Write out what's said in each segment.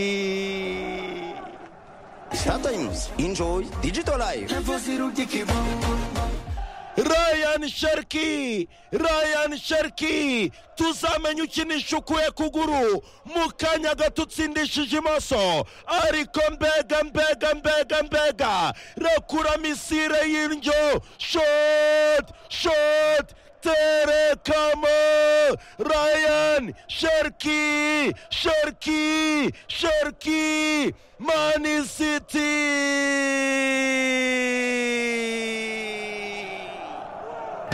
Sherky! Sometimes enjoy digital life. Ryan Sherky! Ryan Sherky! tuzamenya ukinisha ukuye kuguru mu kanya gato utsindishije imoso ariko mbega mbega mbega mbega rekura misire y'indyo shot shot terekamo Ryan Sherky Sherky Sherky Mani City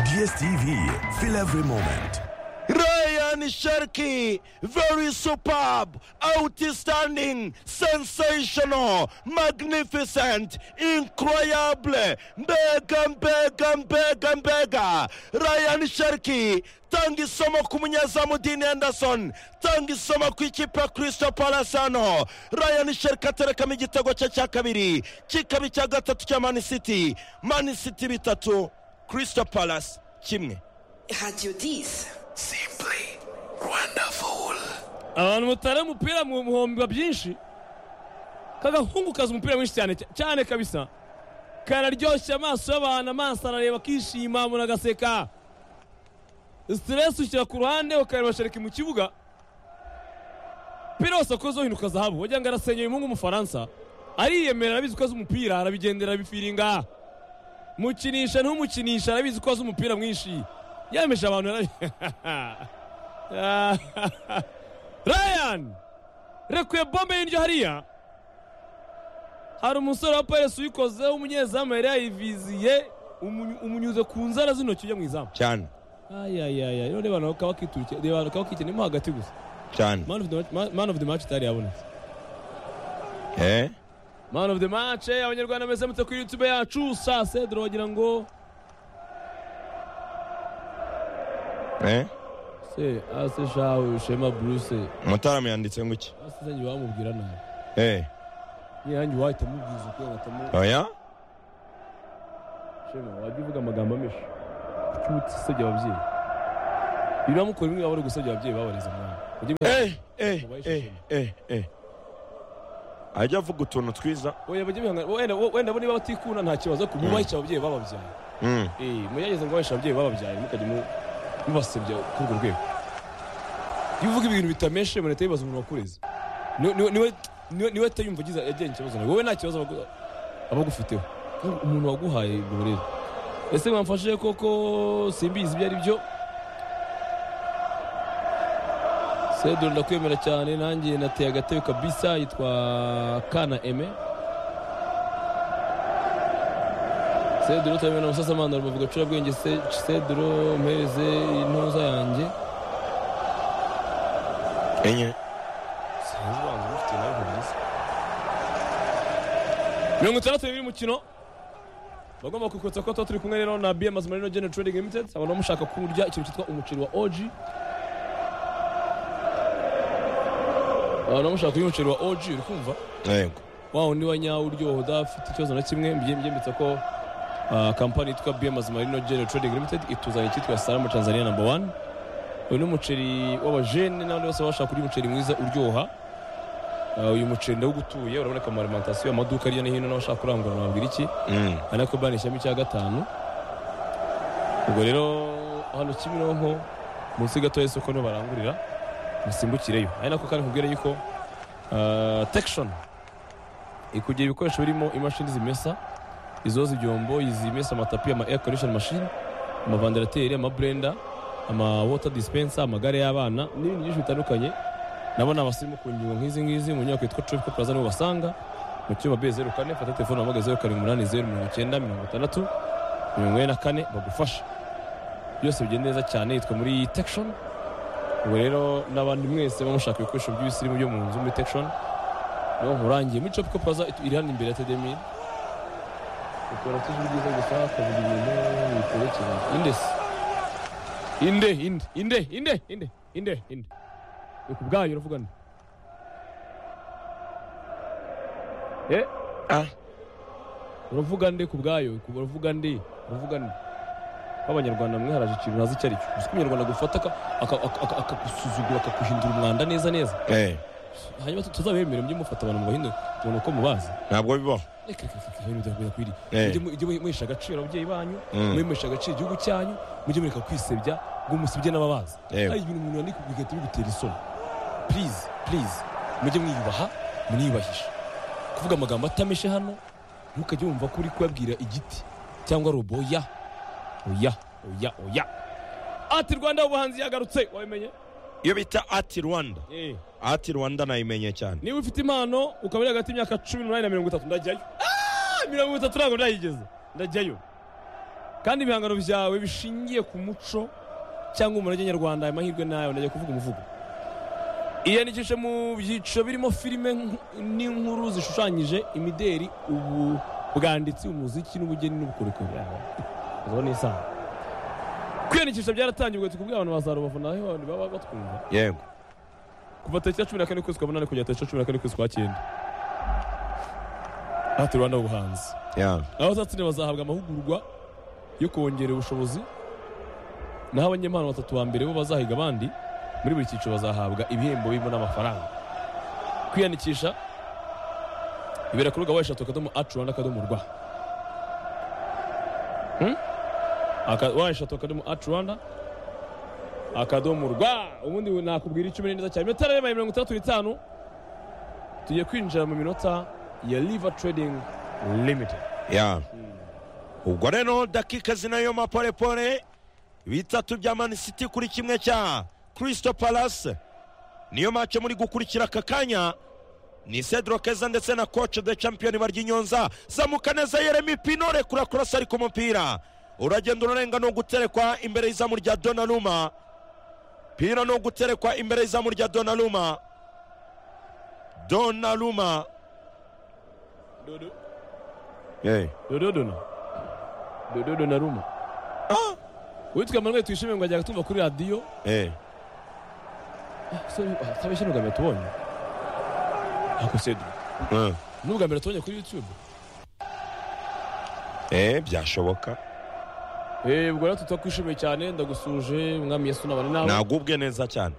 DSTV, feel every moment. Ryan Sherky, very superb, outstanding, sensational, magnificent, incroyable, mbega mbega mbega mbega. Ryan Sherky, tanga isomo ku munyezamu Dean Henderson, tanga isomo ku ikipe ya Crystal Palace hano. Ryan Sherky aterekamo igitego cye cya kabiri, kikaba icya gatatu cya Man City, Man City bitatu, Crystal Palace kimwe. Radio 10. abantu mutara umupira mu muhomba byinshi kagahungu kazi umupira mwinshi cyane cyane kabisa kararyoshya amaso y'abantu amaso arareba akishima munagaseka siteresi ushyira ku ruhande ukareba shereki mu kibuga umupira wose akozeho hinduka zahabu wagira ngo arasenyeye umuhungu w'umufaransa ariyemera arabizi ko azi umupira arabigendera arabifiringa mukinisha ntumukinisha arabizi ko azi umupira mwinshi yemeje abantu yarabi- Ryan rekuye bombe y'indyo hariya hari umusore wa paris uyikoze w'umunyezamu yari yayiviziye umunyu- umunyuze ku nzara z'intoki ujya mu izamu cyane ayayaya rero reba nawe kaba kiturike reba nawe kaba kikenemo hagati gusa cyane man of the match- man- man of the match itari yabonetse eh man of the match eh, abanyarwanda mwese mutse kuri youtube yacu sa cedro wagira ngo eh se ase shawe shema bruce mutarama yanditse ngo iki ase zanjye wamubwira nabi eh niyanjye wahita mubwiza uko yahitamo oya shema wajya uvuga amagambo ameshe kuki utisebya ababyeyi biramukora bimwe baba bari gusebya ababyeyi babareze umwana Ujye mwiha- eh eh eh eh eh ajya avuga utuntu twiza Oya, bajye mwihangana. wenda wenda bo niba batikunda nta kibazo ariko mubahishe ababyeyi bababyaye Mm. Eh, mugerageze ngo bahishe ababyeyi bababyaye mukajya mu- mubasebya kuri urwo rwego iyo uvuga ibintu bitameshe leta yibaza umuntu wakureze Ni- ni- niwe niwe niwe atayumva agize yagiranye ikibazo nawe wowe nta kibazo abagu- abagufiteho Ariko umuntu waguhaye ubwo burere ese mwamfashe koko simbizi ibyo ari byo sedoro ndakwemera cyane nanjye nateye agatebe kabisa yitwa kana eme sedoro turamena umusasamana rubavuga acurabwenge Se- sedoro mpereze intuza yanjye enye sinzi ubanza umufite nawe ntubizi mirongo itandatu n'ibiri umukino bagomba kwikotsa ko tuba turi kumwe rero na bm marino general trading limited abantu bamushaka kurya ikintu cyitwa umuceri wa og abantu bamushaka kurya umuceri wa og uri kumva yego wa wundi wa nyawo uryoha udafite ikibazo na kimwe mbiye mbyembitse ko ah, kampani yitwa bm marino general trading limited ituzanye icyitwa salamu tanzania number one uyu ni umuceri w'abajene n'abandi bose bashaka kurya umuceri mwiza uryoha Ah, uyu muceri ndawugutuye uraboneka mu marimantasiyo amaduka hirya no hino n'abashaka kurangura nababwira iki Mm. ari nako bani ishyamba icya gatanu ubwo rero hano kimironko munsi gato y'isoko niho barangurira musimbukireyo ari nako kandi nkubwira yuko ah, tekishoni ikugira ibikoresho birimo imashini zimesa izoza ibyombo izimesa amatapi ama air condition machine amavandarateri amaburenda ama water dispenser amagare y'abana n'ibindi byinshi bitandukanye nabo ni abasirimu ku ngingo nk'izi ngizi mu nyubako yitwa tropical plaza niho basanga mu cyumba b zeru kane fata telefone wabaga zeru karindwi umunani zeru mirongo icyenda mirongo itandatu mirongo ine na kane bagufasha byose bigenda neza cyane yitwa muri tekishoni ubwo rero n'abandi mwese bamushaka ibikoresho by'ibisirimu byo mu nzu muri tekishoni niyo nkurangiye muri tropical plaza it- iri hano imbere ya tedemi ukora tuje ubwiza gusa akavuga ibintu biterekeranye indesi inde inde inde inde inde inde inde ni ku bwayo uravuga nde eh ah uravuga nde ku bwayo ku- uravuga nde uravuga nde b'abanyarwanda mwiharaje ikintu ntazi icyo ari cyo uzi ko umunyarwanda gufata aka- aka- aka- aka- akagusuzugura akaguhindura umwanda neza neza Eh, hanyuma tuzabemere mujye mufata abantu mubahindure tubona uko mubazi ntabwo bibaho reka reka reka reka reka bidakwiriye Eh. mujye mu- mujye muhesha agaciro ababyeyi banyu Mm. mujye muhesha agaciro igihugu cyanyu mujye mureka kwisebya ngo musebye n'ababazi Yewe. hari ibintu umuntu yandika bigahita bigutera isoni purize purize mujye mwiyubaha muniyubahisha kuvuga amagambo atameshe hano ntukajye wumva ko uri kuyabwira igiti cyangwa robo oya oya oya oya ati rwanda ubuhanzi yagarutse wabimenye iyo bita ati rwanda Eh. ati rwanda nayimenye cyane niba ufite impano ukaba uri hagati y'imyaka cumi n'umunani na mirongo itatu ndajyayo Ah, mirongo itatu ntabwo ndayigeze ndajyayo kandi ibihangano byawe bishingiye ku muco cyangwa umurage nyarwanda ayo mahirwe nayo ndajya kuvuga umuvugo iyandikishe mu byiciro birimo filime nk- n'inkuru zishushanyije imideri ubu bwanditsi umuziki n'ubugeni n'ubukorikori ubu ni isaha kwiyandikisha byaratangiye ubwo tukubwira abantu ba rubavu naho abantu baba batwumva yego kuva tariki ya cumi na kane ukwezi kwa munani kugera tariki ya cumi na kane ukwezi kwa cyenda ati rwanda ubuhanzi ya abazatsinda bazahabwa amahugurwa yo kongera ubushobozi naho abanyempano batatu ba mbere bo bazahiga abandi muri buri cyiciro bazahabwa ibihembo birimo n'amafaranga kwiyandikisha ibera kuri gahunda eshatu akadomo acu rwanda akadomo rwa Hmm? Aka- wa eshatu akadomo acu rwanda akadomo rwa ubundi we nakubwira icyo umenya neza cyane iminota yabaye mirongo itandatu n'itanu tugiye kwinjira mu minota ya liva trading limited ya ubwo rero dakika zinayo maporepore bitatu bya mani siti kuri kimwe cya kirisito palase niyo mace muri gukurikira aka kanya ni cedro keza ndetse na koce de champiyoni barya inyonza zamuka neza yeremi pino rekura kurasa ariko umupira uragenda urarenga ni uguterekwa imbere y'izamu rya donaruma pino ni uguterekwa imbere y'izamu rya donaruma donaruma hey. dododona dododona ruma witwa manuel tuyishimiye ngo ajyaga tumva kuri radiyo hey. atabeshye ni ubwa mbere tubonye ako sedu uh. ni ubwa mbere tubonye kuri yutube Eh, byashoboka Eh, ubwo rero tutakwishimiye cyane ndagusuje umwami yesu nabane nawe nagubwe neza cyane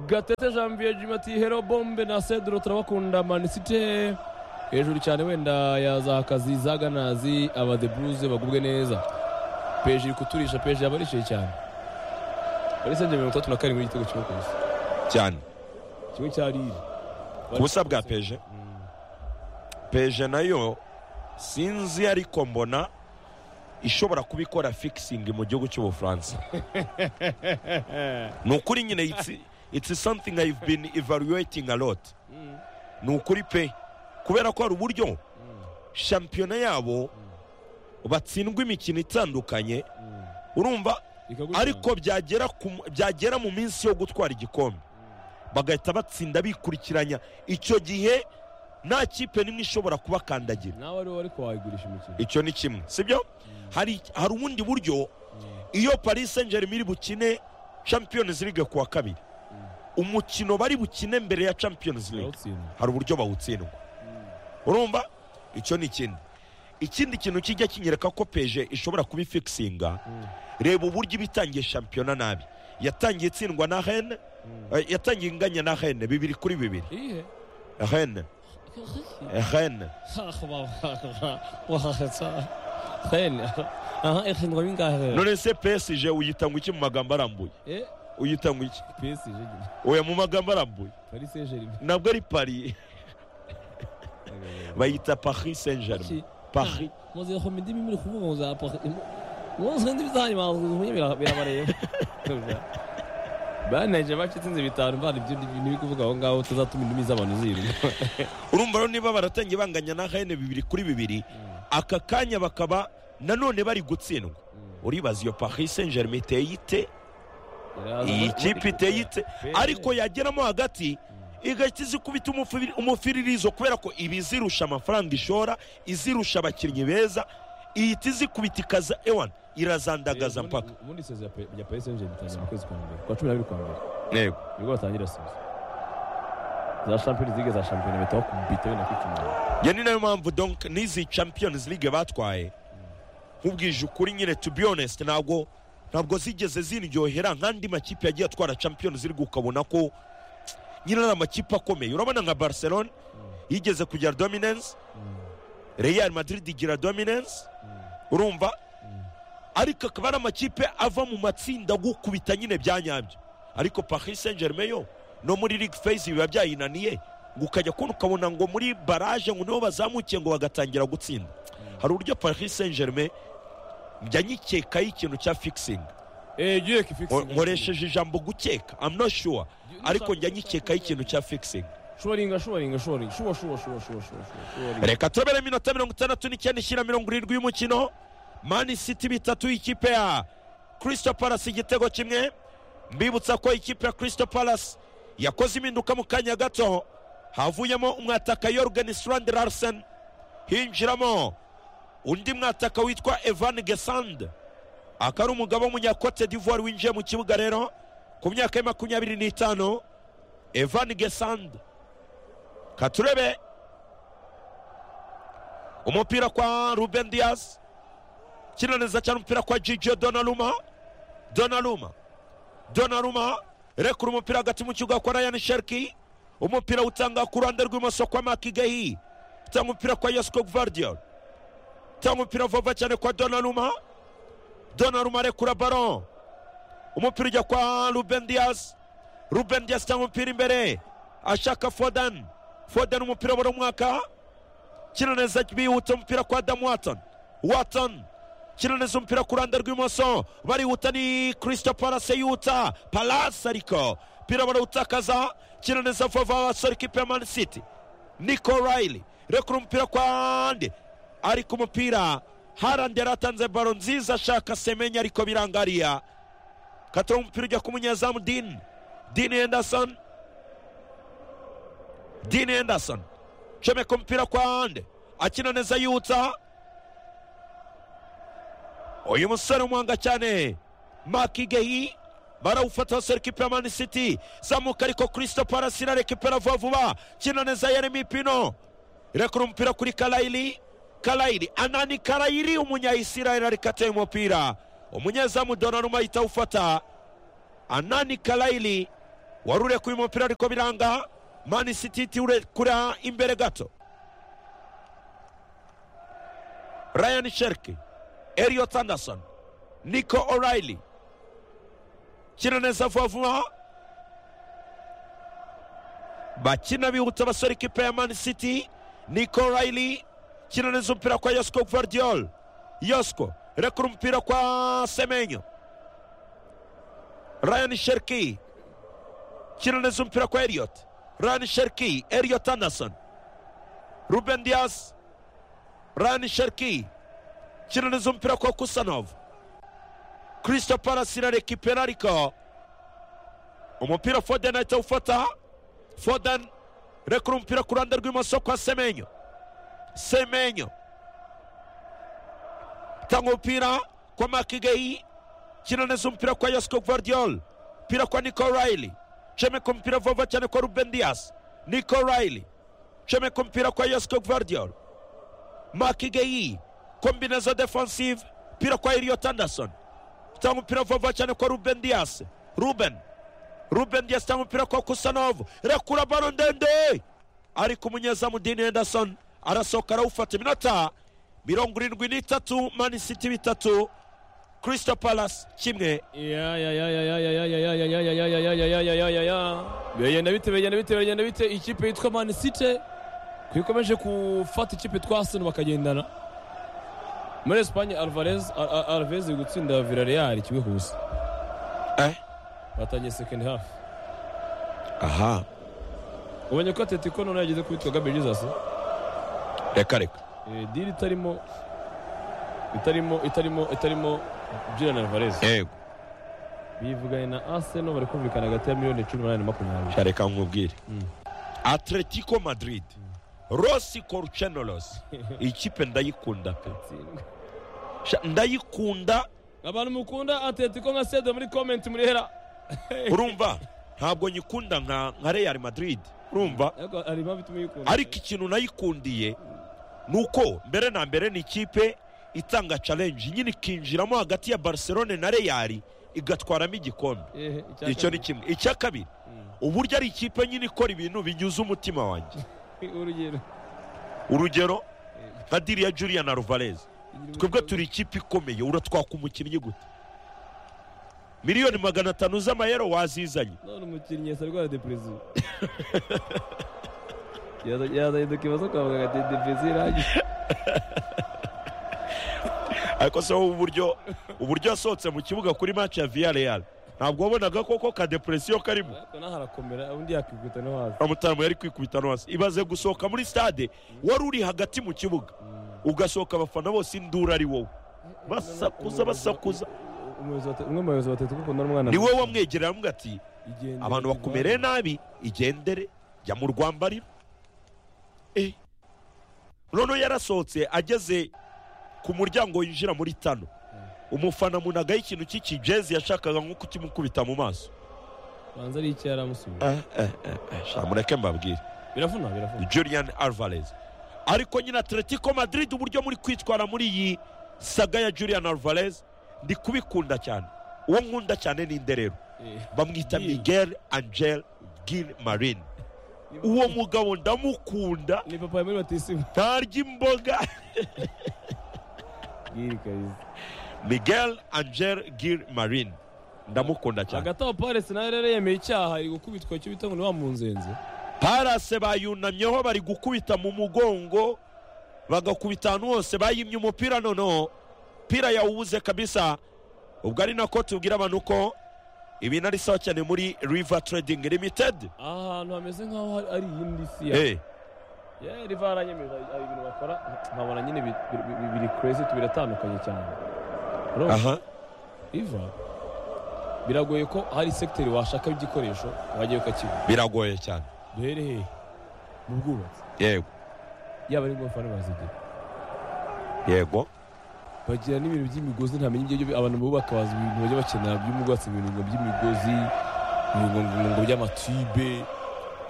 gatete janvier jim ati hero bombe na cedro turabakunda manisite hejuru cyane wenda ya za kazi za ganazi aba the blues bagubwe neza peje iri kuturisha peje yaba arishyuye cyane muri sente mirongo itatu na karindwi igitego kimwe ku busa cyane kimwe cya riri ku busa bwa peje peje nayo sinzi ariko mbona ishobora kuba ikora fikisingi mu gihugu cy'ubufaransa ni ukuri nyine it's- it's something i've been evaluating a lot ni ukuri pe kubera ko hari uburyo shampiyona yabo batsindwa imikino itandukanye urumva ariko byagera ku- byagera mu minsi yo gutwara igikombe bagahita batsinda bikurikiranya icyo gihe nta kipe n'imwe ishobora kubakandagira nawe ariwe ariko wayigurisha imikino icyo ni kimwe sibyo hari hari ubundi buryo iyo paris saint germain iri bukine champions league ku wa kabiri umukino bari bukine mbere ya champions league Barawutsinda. hari uburyo bawutsindwa urumva icyo ni ikindi ikindi kintu kijya kinyereka ko peje ishobora kuba ifikisinga reba uburyo iba itangiye shampiyona nabi yatangiye itsindwa na hene yatangiye inganya na hene bibiri kuri bibiri iyihe hene hene aha eshindwa bingahe none se pesije uyitanga iki mu magambo arambuye Eh, uyitanga iki PSG nyine. oya mu magambo arambuye Paris Saint-Germain ntabwo ari pari bayita paris saint germain Iki. paris muze ngo indimi muri kuvuga ngo za paka muze indimi zanyu bazuzumye birabareba baneje bacitsinze bitanu mvana ibyo n'ibiri kuvuga aho ngaho tuzatuma indimi z'abantu zirimo urumva rero niba baratangiye banganya na hene bibiri kuri bibiri aka kanya bakaba nanone bari gutsindwa uribaza iyo paris saint germain iteye ite iyi kipe iteye ite ariko yageramo hagati igahita izikubita umufiri- umufiririzo kubera ko iba izirusha amafaranga ishora izirusha abakinnyi beza ihita izikubita ikaza ewana irazandagaza mpaka ubundi isezera pe- rya Paris Saint-Germain ritangira mu kwezi kwa mbere kwa cumi n'abiri kwa mbere yego nibwo batangira sezo za champions league za shampiyona bahita bakubita wenda kwicumura njye ni nayo mpamvu donc n'izi champions league batwaye nkubwije ukuri nyine to be honest ntabwo ntabwo zigeze ziryohera nk'andi makipe yagiye atwara champions league ukabona ko nyine ari amakipe akomeye urabona nka barcelona yigeze kugira dominance real madrid igira dominance urumva ariko akaba ari amakipe ava mu matsinda agukubita nyine bya nyabyo ariko paris saint germain yo no muri league phase biba byayinaniye ngo ukajya kubona ukabona ngo muri baraje ngo nibo bazamukiye ngo bagatangira gutsinda hari uburyo paris saint germain njya nyikekaho ikintu cya fixing Eh, Dieu qui fixe. nkoresheje ijambo gukeka I'm not sure ariko njya nyikekaho ikintu cya fixing Shoringa, shoringa, shoringa. Shuwa, shuwa, shuwa, shuwa, shuwa, shuwa. reka turabere iminota mirongo itandatu n'icyenda ishyira mirongo irindwi y'umukino mani siti bitatu ikipe ya kirisito palasi igitego kimwe mbibutsa ko ikipe ya kirisito palasi yakoze impinduka mu kanya gato havuyemo umwataka yorgen surandi larsen hinjiramo undi mwataka witwa evan gesand akaba ari umugabo w'umunyakote d'ivoire winjiye mu kibuga rero ku myaka ya makumyabiri n'itanu evan gesand katurebe umupira kwa ruben diaz kina neza cyane umupira kwa jijio donaruma donaruma donaruma rekura umupira hagati mu kibuga kwa ryan sherki umupira utanga ku ruhande rw'imoso kwa makigahi utanga umupira kwa yasco gvardiol utanga umupira vuba cyane kwa donaruma donaruma arekura baro umupira ujya kwa ruben diaz ruben diaz utanga umupira imbere ashaka foden foden umupira buri umwaka kina neza bihuta umupira kwa Adam Watson Watson kina neza umupira ku ruhande rw'imoso barihuta ni Crystal Palace yihuta Palace ariko umupira barawutakaza kina neza vuba basora ikipe ya Man City Nico Riley rekura umupira kwa Ande ariko umupira Harandi yaratanze baro nziza ashaka Semenya ariko birangariya katora umupira ujya ku munyezamu Dean Dean Henderson Dean Henderson comeka umupira kwa ande akina neza yutsa uyu musore umuhanga cyane makigehi barawufata basore kipe ya mani city zamuka ariko kirisito palasi irarekipera vuba vuba kina neza yeremi pino irekura umupira kuri karayiri karayiri anani karayiri umunyayisirayeli ariko ateye umupira umunyezamu donaruma ahita awufata anani karayiri wari urekuye umupira ariko biranga mani city itirekura imbere gato ryan sherki eriot anderson nico o'reilly kina neza vuba vuba bakina bihutsa abasore ikipe ya mani city nico o'reilly kina neza umupira kwa yosco gvardiol yosco rekura umupira kwa semenyo ryan sherki kina neza umupira kwa eriot Ryan Sherki, Elliot Anderson, Ruben Diaz, Ryan Sherki, kiraniza umupira kwa Kusanov, Crystal Palace irarekipera ariko umupira Foden ahita awufata, Foden rekura umupira ku ruhande rw'imoso kwa Semenyo, Semenyo tanga umupira kwa Makigayi, kiraniza umupira kwa Yosco Gvardiol, umupira kwa Nico Riley chomeka umupira vuba cyane kwa Ruben Dias Nico Riley chomeka umupira kwa Yosco Gvardiol Makigeyi kombinazo defensive pira kwa Elliot Anderson tanga umupira vuba cyane kwa Ruben Dias Ruben Ruben Dias tanga umupira kwa Kusanov rekura baro ndende ariko umunyezamu Dean Henderson arasohoka arawufata iminota mirongo irindwi n'itatu Man City bitatu Crystal Palace kimwe Ya, ya, ya, ya, ya, ya, ya, ya, ya, ya, ya, ya, ya, ya, ya, ya, ya, ya, ya, ya. Bigenda bite, bigenda bite, bigenda bite. Ikipe yitwa Man City kwikomeje gufata ikipe yitwa Arsenal bakagendana. Muri Espagne Alvarez Al- Al- Alves gutsinda Villarreal kimwe ku busa. eh Batangiye second half. aha Ubonye ko Atletico none yageze kuri Gabriel Jesus. reka reka Eh, deal itarimo itarimo itarimo itarimo Julian Alvarez. yego bivuganye na Arsenal bari kumvikana hagati ya miliyoni cumi n'umunani na makumyabiri reka nkubwire atletico madrid rosi corucenelos ikipe ndayikunda pe Sha- ndayikunda abantu mukunda atletico nka sedo muri komenti murihera urumva ntabwo nyikunda nka nka real madrid urumva ariko hari impamvu ituma uyikunda ariko ikintu nayikundiye ni uko mbere na mbere ni ikipe itanga challenge nyine ikinjiramo hagati ya barcelone na reyari igatwaramo igikombe Ehe, icya icyo ni kabiri. kimwe icya kabiri uburyo ari ikipe nyine ikora ibintu binyuze umutima wanjye urugero urugero nka diriya julian alvarez twebwe turi ikipe ikomeye uratwaka umukinnyi gute miliyoni magana atanu z'amayero wazizanye none umukinnyi yasa rwara deperezida yazanye dokima zo kwa muganga de deperezida irangije ariko se wowe uburyo uburyo yasohotse mu kibuga kuri match ya viyareal ntabwo wabonaga koko ka depresiyo karimo ariko naho harakomera undi yakikubita no hasi amutaramu yari kwikubita no hasi ibaze gusohoka muri stade wari uri hagati mu kibuga ugasohoka abafana bose induru ari wowe basakuza basakuza umuyobozi wa- umwe mu bayobozi batatu kuko n'umwana ni wowe wamwegerera aramubwira ati igendere abantu bakumereye nabi igendere jya mu rwambariro Eh. noneho yarasohotse ageze ku muryango winjira muri tano umufana munagaho ikintu cy'ikijezi yashakaga nko kukimukubita mu maso banza ari icyo yaramusubiza Sha, mureke mbabwire biravuna biravuna julian alvarez ariko nyine atletico madrid uburyo muri kwitwara muri iyi saga ya julian alvarez ndi kubikunda cyane uwo nkunda cyane ni inderero bamwita Gil. miguel angel gil marin uwo mugabo ndamukunda ni papa ya muri batisimu ntarya imboga giri kabisa miguel angel gil marin ndamukunda cyane hagati aho paresi nawe rero yemeye icyaha ari gukubitwa icyo bita ngo ni wa munzenze parase bayunamyeho bari gukubita mu mugongo bagakubita ahantu hose bayimye umupira noneho pira yawubuze kabisa ubwo ari nako tubwira abantu ko ibintu ari sawa cyane muri river trading limited aha hantu hameze nk'aho hari- ari iyindi si ya Eh, Yeah, riva yaranyemerera hari ibintu bakora nkabona nyine bi- bi- bi- biri crazy biratandukanye cyane Urumva? aha riva biragoye ko hari sekiteri washaka igikoresho wajyayo ukakibona biragoye cyane duhere hehe mu bwubatsi yego yaba ari ingofani bazigira yego bagira n'ibintu by'imigozi ntamenya ibyo byo- abantu bubaka bazi ibintu bajya bakenera by'ubwubatsi ibintu ngo by'imigozi ngo- ngo- ngo by'amatibe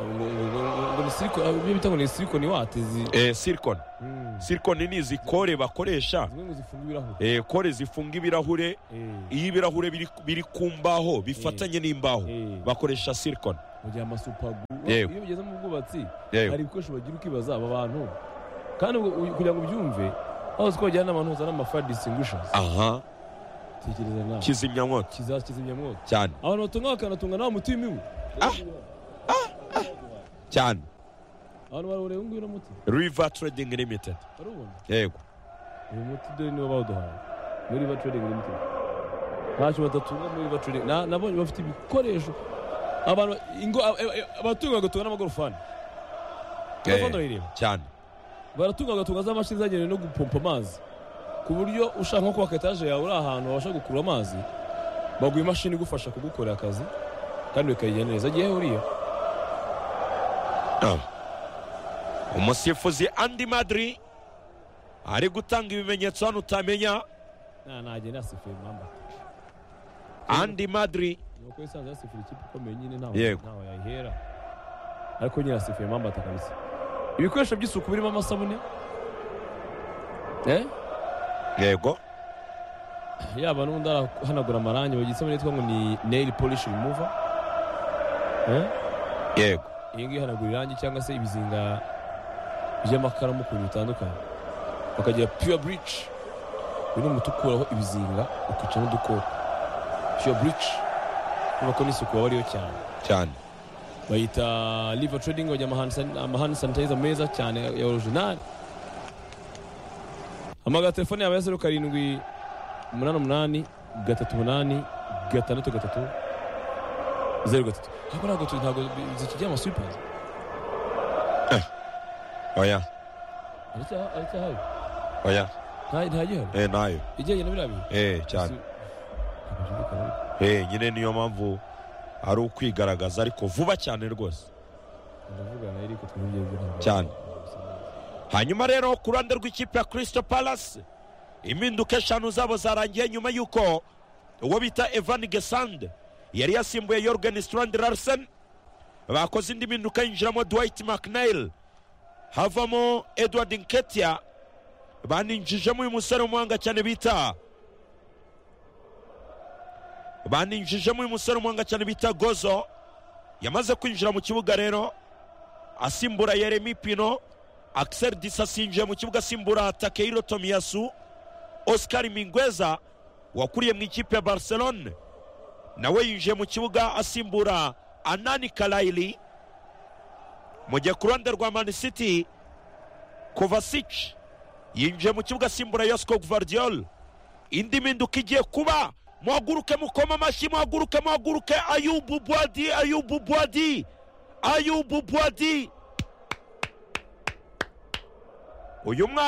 ngo ngo- ngo- ngo ni siliko ibyo bita ngo ni silikoni wate zi- Eh, silicon Mm. silicon ni izi kore bakoresha zimwe ngo zifunga ibirahuri Eh, kore zifunga ibirahure Eh, iyo ibirahure biri, biri ku mbaho bifatanye n'imbaho eh, bakoresha silicon mu gihe amasupagu iyo Yewe. bigeze mu bwubatsi yego hari ibikoresho bagira ukibaza aba bantu kandi ubwo- uyu- kugira ngo ubyumve aho uzi ko bajyana n'abantu bazana amafaya disingushasi aha tekereza nawe kizimyamwoto kizakizimyamwoto cyane abantu batunga bakanatunga nawe muti w'imibu cyane abantu barawureba uyu nguyu uno muti river trading limited barubona yego uyu muti dore niwo bawuduhaye muri riva trading limited ntacyo badatunga muri riva trading Na- nabonye bafite ibikoresho abantu ingo a- a- a- abatunga bagatunga n'amagorofani Eh, amagorofani urayireba cyane baratunga bagatunga za mashini zagenewe no gupompa amazi ku buryo ushaka nko kubaka etaje yawe uri ahantu wabasha gukura amazi baguha imashini igufasha kugukorera akazi kandi bikagenda neza agiye uriya umusifuzi andi madri ari gutanga ibimenyetso hano utamenya nta najye nasifuye mama andi madri nuko yisanze yasifura ikipe ikomeye nyine ntaho Yego. ntaho yayihera ariko nyine yasifuye mambata kabisa ibikoresho by'isuku birimo amasabune eh? yego yaba n'undi arahanagura amarangi bagisemo nitwa ngo ni nail polish remover eh? yego iyi ngiyi ihanagura irangi cyangwa se ibizinga by'amakaramu ku bintu bitandukanye bakagira pure bleach uyu ni umuti ukuraho ibizinga ukicamo udukoko pure bleach kubera ko n'isuku waba ariyo cyane cyane bayita liver trading bajya amahandi san- amahandi sanitizer meza cyane ya- ya orijinali hamagara telefone yabo ya zeru karindwi umunani umunani gatatu umunani gatandatu gatatu zeru gatatu ariko ntabwo tu- ntabwo bi- zikigira amasupazi oya aracyahari oya ntagihari eh, nayo igenye na biriya bintu eh, cyane Eh, nyine niyo mpamvu ari ukwigaragaza ariko vuba cyane rwose ndavugana ariko twongeye guhabwa Cyane. hanyuma rero ku ruhande rw'ikipe ya kirisito palasi impinduka eshanu zabo zarangiye nyuma y'uko uwo bita evan gesande yari yasimbuye yorgen strand larsen bakoze indi mpinduka yinjiramo dwight mcnail havamo edward nketia baninjijemo uyu musore w'umuhanga cyane bita baninjijemo uyu musore w'umuhanga cyane bita gozo yamaze kwinjira mu kibuga rero asimbura yeremi pino akiseri disa asinjiye mu kibuga asimbura takehiro tomiyasu osikari mingweza wakuriye mu ikipe ya barcelone nawe yinjiye mu kibuga asimbura anani karayiri mu gihe ku ruhande rwa manisiti kovasici yinjiye mu kibuga asimbura yosiko guvardiyoli indi mpinduka igiye kuba muhaguruke mukoma amashyi muhaguruke muhaguruke ayubu buwadi ayubu buwadi ayubu buwadi uyu mwana